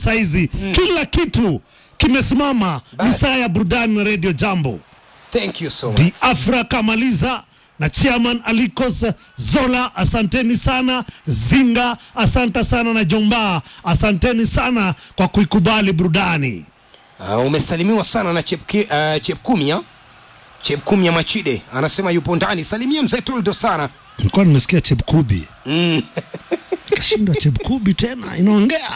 saizi kila kitu kimesimama. Ni Basi. saa ya burudani Radio Jambo. Thank you so Bi much. Afra Kamaliza na chairman Alikos Zola, asanteni sana. Zinga, asante sana, na Jomba, asanteni sana kwa kuikubali burudani. Uh, umesalimiwa sana na Chepki, uh, Chepkumia Chepkumia Machide anasema yupo ndani. Salimia mzee Toldo sana. Nilikuwa nimesikia Chepkubi Mm. nikashindwa, Chepkubi tena inaongea.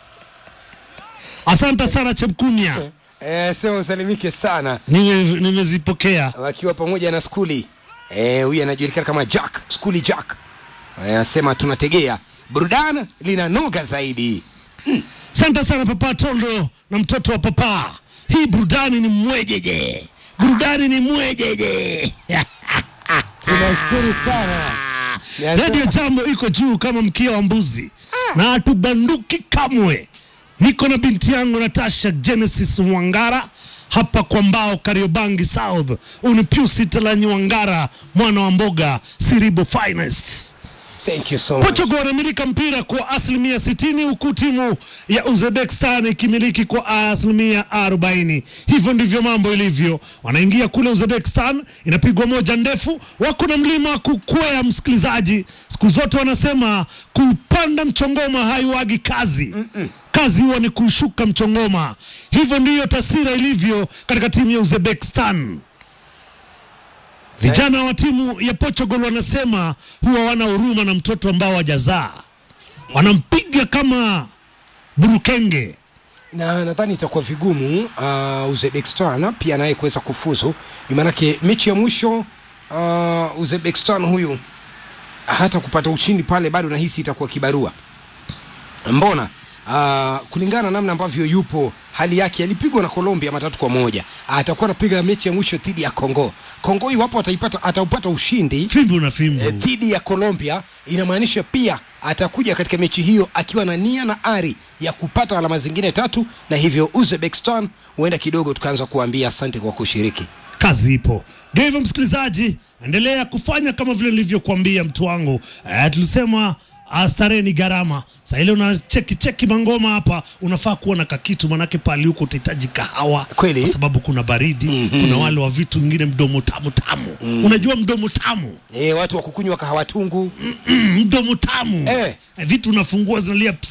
Asante sana Chepkumia, Eh, sema usalimike sana Nime- nimezipokea. wakiwa pamoja na skuli. Eh, huyu anajulikana kama Jack, skuli Jack. Eh, Anasema tunategea burudani linanoga zaidi. Asante sana Papa Tondo na mtoto wa papa. Hii burudani ni mwejeje, burudani ni mwejeje. Tunashukuru sana. Radio Jambo iko juu kama mkia wa mbuzi na hatubanduki kamwe. Niko na binti yangu Natasha Genesis Wangara hapa kwa mbao Kariobangi South. Uni Pius Talanyi Wangara, mwana wa mboga Siribo Finest. Thank you so much. Portugal wanamilika mpira kwa asilimia 60 huku timu ya Uzbekistan ikimiliki kwa asilimia 40. Hivyo ndivyo mambo ilivyo. Wanaingia kule Uzbekistan, inapigwa moja ndefu, wako na mlima wa kukwea. Msikilizaji, siku zote wanasema kupanda mchongoma haiwagi kazi kazi huwa ni kushuka mchongoma. Hivyo ndiyo taswira ilivyo katika timu ya Uzbekistan. Vijana wa timu ya Portugal wanasema huwa wana huruma na mtoto ambao hajazaa, wanampiga kama burukenge. na nadhani itakuwa vigumu uh, Uzbekistan pia naye kuweza kufuzu, maanake mechi ya mwisho uh, Uzbekistan huyu hata kupata ushindi pale bado nahisi itakuwa kibarua. Mbona uh, kulingana na namna ambavyo yupo hali yake, alipigwa na Colombia matatu kwa moja, atakuwa anapiga mechi ya mwisho dhidi ya Kongo. Kongo iwapo ataipata ataupata ushindi Fimbo na fimbo. eh, dhidi ya Colombia, inamaanisha pia atakuja katika mechi hiyo akiwa na nia na ari ya kupata alama zingine tatu, na hivyo Uzbekistan huenda kidogo tukaanza kuambia asante kwa kushiriki. kazi ipo. Ndio hivyo, msikilizaji, endelea kufanya kama vile nilivyokuambia mtu wangu. Eh, tulisema ah, starehe ni gharama. Sasa ile una cheki cheki mangoma hapa, unafaa kuwa na kakitu, manake pale huko utahitaji kahawa Kweli. kwa sababu kuna baridi kuna wale wa vitu vingine mdomo tamu tamu. Unajua mdomo tamu E, watu wa kukunywa kahawa tungu mm, mdomo tamu Eh. Eh, vitu unafungua zinalia ps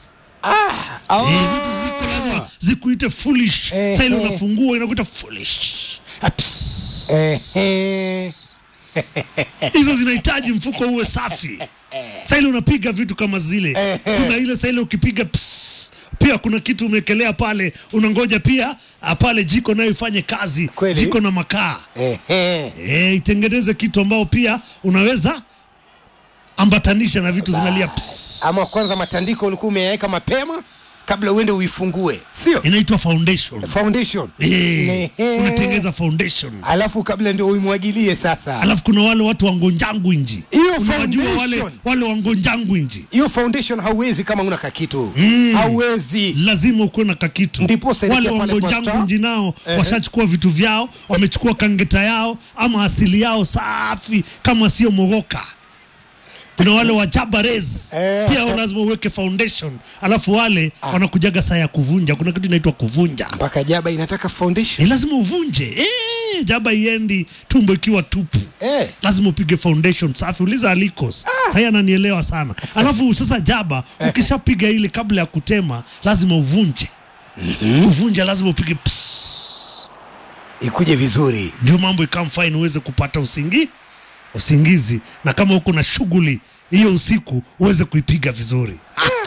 Ah, Eh, vitu ziko lazima zikuite foolish. Eh, Sasa ile eh. unafungua inakuita foolish. Ah, ps. eh, eh. hizo zinahitaji mfuko uwe safi. Sasa ile unapiga vitu kama zile, kuna ile sasa ile ukipiga ps, pia kuna kitu umekelea pale, unangoja pia ah, pale jiko nayo ifanye kazi, Kweli? jiko na makaa Eh, eh. e, itengeneze kitu ambao pia unaweza ambatanisha na vitu zinalia ps. Ama kwanza matandiko ulikuwa umeyaweka mapema kabla uende uifungue, sio Inaitwa foundation. foundation Eh, Ehe. unatengeneza foundation alafu kabla ndio uimwagilie sasa. alafu kuna wale watu wangonjangu inji Hiyo unawajua wale, foundation. wale wangonjangu inji Hiyo foundation hauwezi kama una kakitu hauwezi. lazima ukuwe na kakitu Ndiposa wale ilikuwa pale kwa wangonjangu Star. inji nao Ehe. washachukua vitu vyao wamechukua kangeta yao ama asili yao safi kama sio mogoka kuna wale wa jabarez Eh. pia lazima uweke foundation alafu wale wanakujaga saa ya kuvunja kuna kitu inaitwa kuvunja Mpaka jaba inataka foundation ni lazima uvunje eh, jaba iendi tumbo ikiwa tupu eh. lazima upige foundation safi. Uliza Alikos ah. Sasa ananielewa sana. Alafu sasa jaba, ukishapiga ile kabla ya kutema lazima uvunje. Kuvunja lazima upige ps. ikuje vizuri. Ndio mambo ikam fine uweze kupata usingi usingizi, na kama uko na shughuli hiyo usiku uweze kuipiga vizuri.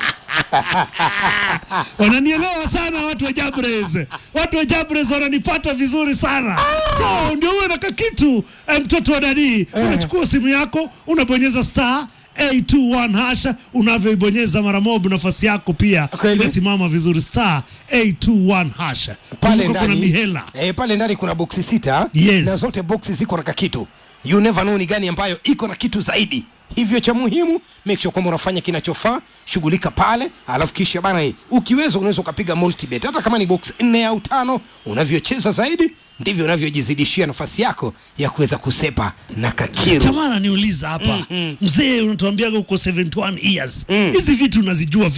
wananielewa sana watu wa Jabres, watu wa Jabres wananipata vizuri sana. So ndio uwe na kakitu eh, mtoto wa dadi, unachukua simu yako unabonyeza star 821 hasha, unavyoibonyeza mara moja nafasi yako pia Kweli? imesimama vizuri, star 821 hasha. pale Kumbuka kuna ndani mihela eh, pale ndani kuna boksi sita Yes. na zote boksi ziko na kakitu you never know ni gani ambayo iko na kitu zaidi hivyo cha muhimu make sure kwamba unafanya kinachofaa shughulika pale alafu kisha bana eh, ukiweza unaweza ukapiga multibet hata kama ni box nne au tano unavyocheza zaidi ndivyo unavyojizidishia nafasi yako ya kuweza kusepa na kakiru jamaa ananiuliza hapa mzee unatuambiaga uko 71 years hizi vitu unazijua